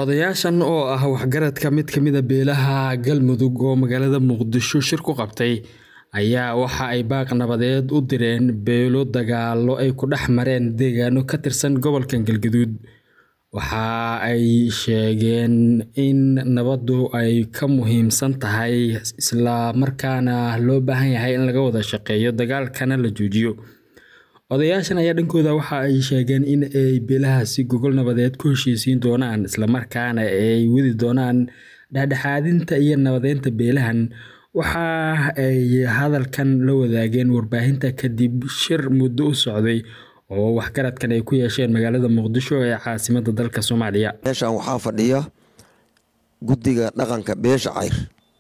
Odayaashan oo ah waxgaradka mid ka mid ah beelaha Galmudug oo magaalada Muqdisho shir ku qabtay ayaa waxa ay baaq nabadeed u direen beelo dagaallo ay ku dhex mareen deegaano ka tirsan gobolka Galgaduud. Waxa ay sheegeen in nabaddu ay ka muhiimsan tahay isla markaana loo baahan yahay in laga wada shaqeeyo dagaalkana la joojiyo. Odayaashan ayaa dhankooda waxa ay sheegeen in ay beelahaasi gogol nabadeed ku heshiisiin doonaan isla markaana ay wadi doonaan dhexdhexaadinta iyo nabadeynta beelahan. Waxa ay hadalkan la wadaageen warbaahinta kadib shir muddo u socday oo waxgaradkan ay ku yeesheen magaalada Muqdisho ee caasimadda dalka Soomaaliya. meeshan waxaa fadhiya guddiga dhaqanka beesha cayr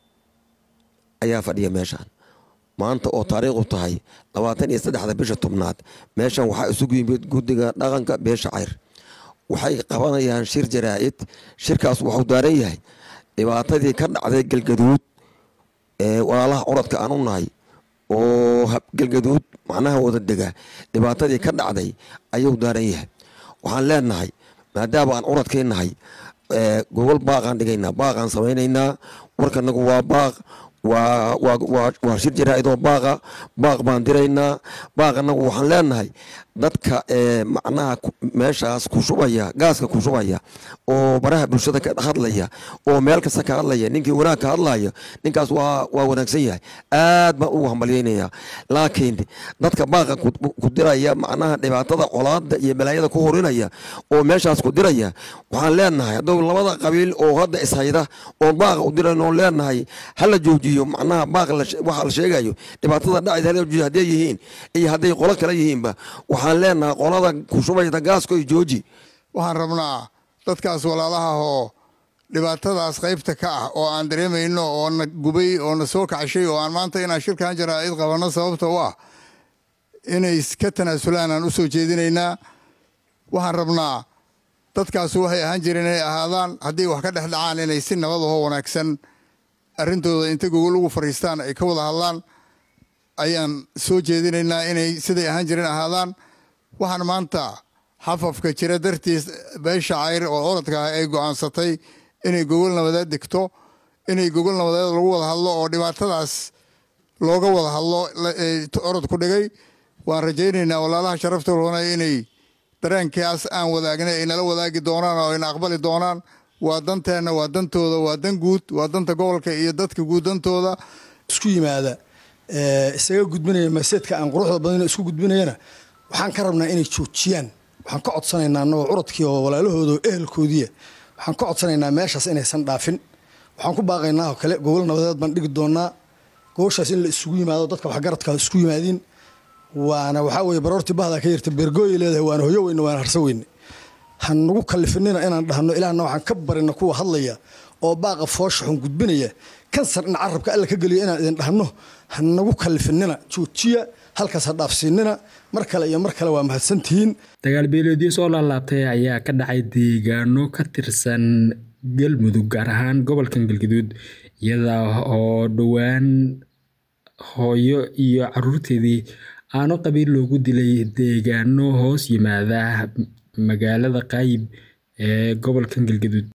ayaa fadhiya meeshan maanta oo taariikhu tahay labaatan iyo saddexda bisha tobnaad meeshan waxaa isugu yimid guddiga dhaqanka beesha cayr waxay qabanayaan shir jaraa'id shirkaas wuxuu daaran yahay dhibaatadii ka dhacday galgaduud ee walaalaha curadka aan u nahay oo galgaduud macnaha wada dega dhibaatadii ka dhacday ayuu daaran yahay waxaan leenahay maadaama aan curadkii nahay gogol baaqaan dhigaynaa baaqaan samaynaynaa warkanagu waa baaq waa shir jaraa'id oo baaqa baaq baan diraynaa baaqanagu waxaan leenahay dadka macnaha meeshaas ku shubaya gaaska ku shubaya oo baraha bulshada ka hadlaya oo meel kasta ka hadlaya ninkii wanaag ka hadlaya ninkaas waa waa wanaagsan yahay aad baan ugu hambalyaynaya laakiin dadka baaqa ku diraya macnaha dhibaatada colaada iyo balaayada ku horinaya oo meeshaas ku diraya waxaan leenahay hadduu labada qabiil oo hadda ishayda oo baaqa u dirayn oo leenahay hala joojiyo macnaha baaq waxa la sheegayo dhibaatada dhacaysa hala joojiyo hadday yihiin iyo hadday qolo kale yihiinba waxaan leenahay qolada kushubayda gaasko iyo jooji waxaan rabnaa dadkaas walaalaha oo dhibaatadaas qaybta ka ah oo aan dareemayno oo na gubay oo na soo kacshay oo aan maanta inaan shirkan jaraa'id qabanno sababta u ah inay ka tanaasulaan aan u soo jeedinaynaa waxaan rabnaa dadkaas waxay ahaan jireen inay ahaadaan haddii wax ka dhex dhacaan inay si nabad ahoo wanaagsan arrintooda inta gogol ugu fadhiistaan ay ka wada hadlaan ayaan soo jeedinaynaa inay siday ahaan jireen ahaadaan waxaan maanta xafafka jira dartiis beesha cayr oo orodka ah ay go'aansatay inay gogol nabadeed dhigto inay gogol nabadeed lagu wada hadlo oo dhibaatadaas looga wada hadlo orod ku dhigay waan rajaynaynaa walaalaha sharafta roona inay dareenkaas aan wadaagnay ay nala wadaagi doonaan oo ayna aqbali doonaan waa danteenna waa dantooda waa dan guud waa danta gobolka iyo dadka guud dantooda isku yimaada isaga gudbinaya maseedka aan quruxda badan isku gudbinayana waxaan ka rabnaa inay joojiyaan waxaan ka codsanaynaa annagoo curadkii oo walaalahooda oo ehelkoodiia waxaan ka codsanaynaa meeshaas inaysan dhaafin waxaan ku baaqaynaa oo kale gogol nabadeed baan dhigi doonaa gogoshaas in la isugu yimaado dadka waxgaradka isku yimaadiin waana waxaa weye baroortii bahdaa ka yarta beergooyay leedahay waana hoyo weyne waana harso weyne han nagu kalifinina inaan dhahno ilaahna waxaan ka barina kuwa hadlaya oo baaqa foosha xun gudbinaya kansar in carabka alla ka geliyo inaan idin dhahno ha nagu kalifinina joojiya halkaas ha dhaafsiinina mar kale iyo mar kale waa mahadsantihiin dagaal beeleedyo soo laalaabtay ayaa ka dhacay deegaano ka tirsan galmudug gaar ahaan gobolkan galgaduud iyada oo dhowaan hooyo iyo caruurteedii aano qabiil loogu dilay deegaano hoos yimaada magaalada qaayib ee gobolkan galgaduud